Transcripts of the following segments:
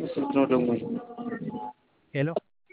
ስልክ ነው ደግሞ። ሄሎ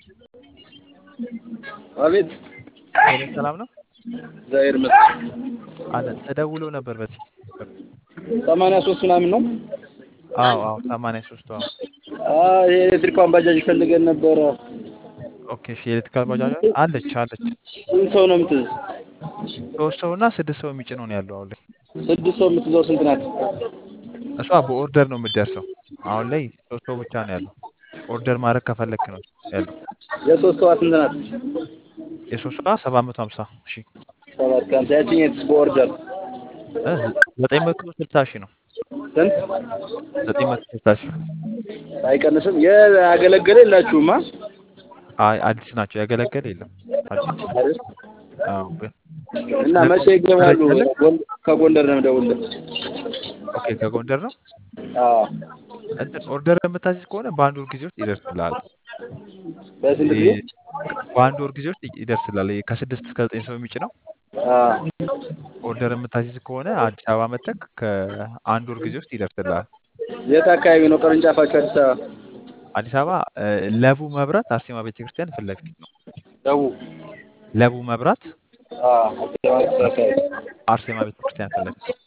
አቤት ሄሎ፣ ሰላም ነው እግዚአብሔር ይመስገን። አለን። ተደውሎ ነበር በዚህ ሰማንያ ሶስት ምናምን ነው። አዎ አዎ፣ ሰማንያ ሶስት አዎ። አይ የኤሌክትሪኳን ባጃጅ ፈልገን ነበረ። ኦኬ እሺ፣ የኤሌክትሪካል ባጃጅ አለች አለች። ስንት ሰው ነው የምትይዝ? ሶስት ሰው እና ስድስት ሰው የሚጭነው ነው ያለው አሁን ላይ። ስድስት ሰው የምትይዘው ስንት ናት? እሷ በኦርደር ነው የምትደርሰው። አሁን ላይ ሶስት ሰው ብቻ ነው ያለው። ኦርደር ማድረግ ከፈለክ ነው ያለው። የሶስት ሰዋ ስንት ናት? የሶስት ሰው ሰባት መቶ ሀምሳ ሺህ ሰባት ከሀምሳ ያችኛት በኦርደር እ ዘጠኝ መቶ ስልሳ ሺህ ነው። ስንት ዘጠኝ መቶ ስልሳ ሺህ አይቀንስም? ያገለገለ የላችሁማ? አይ አዲስ ናቸው። ያገለገለ የለም አዲስ አይደል? አዎ ግን እና መቼ ይገባሉ? ጎን- ከጎንደር ነው የምደውልልህ። ኦኬ ከጎንደር ነው አዎ እንትን ኦርደር የምታዚዝ ከሆነ በአንድ ወር ጊዜ ውስጥ ይደርስልሃል። በስንት ጊዜ? ይሄ በአንድ ወር ጊዜ ውስጥ ይደርስልሃል። ይሄ ከስድስት እስከ ዘጠኝ ሰው የሚጭነው አዎ ኦርደር የምታዚዝ ከሆነ አዲስ አበባ መተክ ከአንድ ወር ጊዜ ውስጥ ይደርስልሃል። የት አካባቢ ነው ቅርንጫፋችሁ? አዲስ አበባ አዲስ አበባ እ፣ ለቡ መብራት አርሴማ ቤተክርስቲያን ፊት ለፊት ነው። ደቡብ ለቡ መብራት አዎ አዲስ አበባ አካባቢ አርሴማ ቤተክርስቲያን ፊት ለፊት ነው።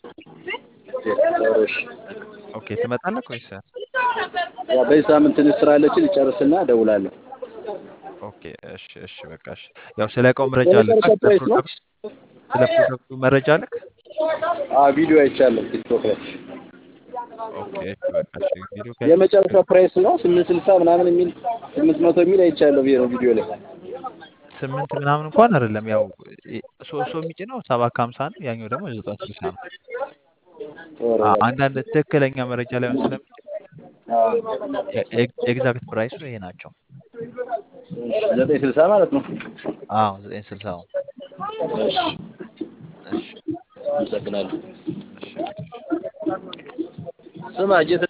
ጥሩ እሺ። ኦኬ ትመጣለህ ወይስ? ያው በዚህ ሳምንት ትንሽ ስራ አለችን ልጨርስና እደውላለሁ። ኦኬ እሺ እሺ በቃ እሺ። ያው ስለ እቃው መረጃ አለ የመጨረሻ ስለ ፕራይስ ነው? ፕሮዳክቱ ስለ ፕሮዳክቱ መረጃ አለክ? አዎ ቪዲዮ አይቻለሁ ቲክቶክ ላይ። ኦኬ እሺ በቃ እሺ። ቪዲዮ ከ የመጨረሻ ፕራይስ ነው ስምንት ስልሳ ምናምን የሚል ስምንት መቶ የሚል አይቻለሁ ቪዲዮ ቪዲዮ ላይ። ስምንት ምናምን እንኳን አይደለም። ያው እ- ሶስት ሰው የሚጭነው ሰባት ከሀምሳ ነው። ያኛው ደግሞ ዘጠኝ ስልሳ ነው። ጥሩ አ- አንዳንድ ትክክለኛ መረጃ ላይሆን ስለሚችል አዎ ኤግዛክት ፕራይሱ ይሄ ናቸው። እሺ፣ ዘጠኝ ስልሳ ማለት ነው። አዎ ዘጠኝ ስልሳ ነው። እሺ እሺ አመሰግናለሁ። እሺ ስማ ጌታ